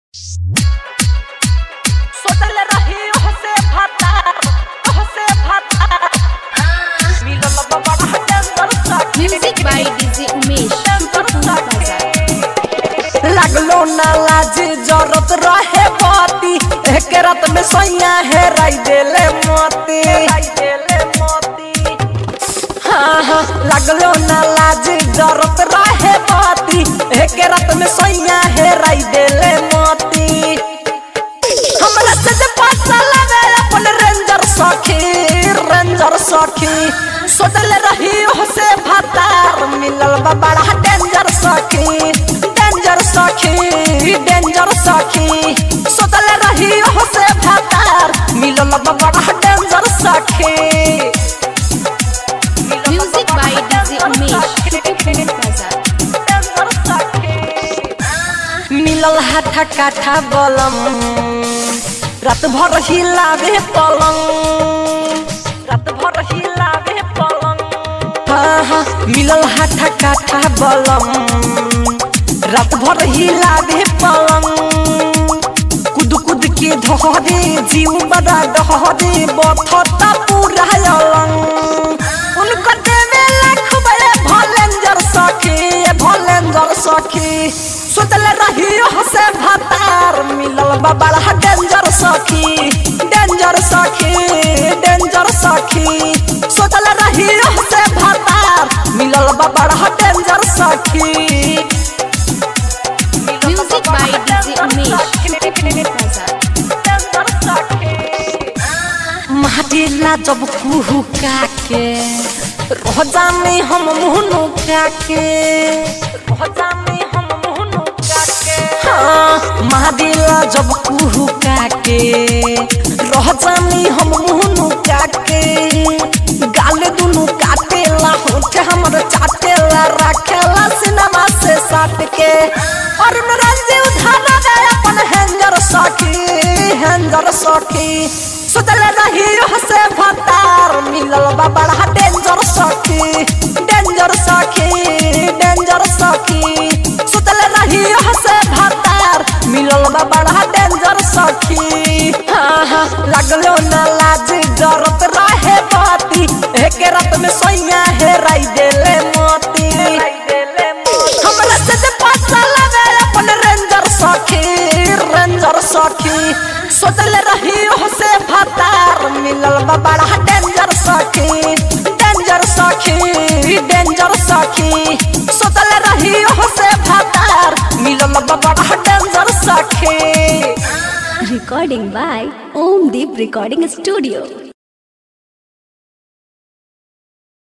सोचल रही ओहसे भातार ओहसे भातार मिलल बड़ा टेंडर सखी Music by DJ Umesh. Superphone Bazaar. लागलो ना लाज जरूरत रहे बाती एक रात में सोया है राई देले मोती लाई देले मोती हाँ हाँ लागलो ना लाज जरूरत रहे बाती एक रात में सोया है राई देले मोती हमरा से जे पासा लगे अपन रेंजर सखी रेंजर सखी सोचल रही से भातार मिलल बा बड़ा डेंजर सखी डेंजर सखी डेंजर सखी सोचल रही से भातार मिलल बा बड़ा डेंजर सखी Music by DJ Umesh. Superphone Bazaar. टेंडर सखी मिलल हाथा काठा बलम रात भर हिलावे पलंग रात भर हिलावे पलंग हाँ हाँ मिलल हाथा काठा बलम रात भर हिलावे पलंग कुद कुद के धहरे जीव बड़ा डहरे बथता पूरा अलंग उनकर देवे लाख बड़े भलेंजर सखी भलेंजर सखी सोचल रही से भातार मिलल बा बड़ा डेंजर सखी डेंजर सखी डेंजर सखी सोचल रही से भातार मिलल बा बड़ा डेंजर सखी Music by DJ Umesh. Superphone Bazaar. टेंडर सखी माटिला जब कुहू काके रह जाने हम मुहनु काके हो जाने हम मुहनु काके हाँ मादिला जब कुहू काके रह जाने हम मुहनु काके गाले दुनु काटेला होठ हमर चाटेला रखेला सिनेमा से साट के और नरंजी उठाना दे अपन हैंजर सखी हैंजर सखी सोचल रही से भतार मिलल बा बड़ा डेंजर सखी डेंजर सखी डेंजर सखी सोचल रही से भतार मिलल बा बड़ा डेंजर सखी हाँ हाँ लगलो ना लाज जरूरत रहे बाती एक रात में सोया है राई देले मोती लाई देले मोती हमरा से जे पासा लगे अपन रेंजर सखी रेंजर सखी सोचल रही से भातार मिलल बा बड़ा डेंजर सखी डेंजर सखी डेंजर सखी सोचल रही से भातार मिलल बा बड़ा डेंजर सखी Recording by Om Deep Recording Studio.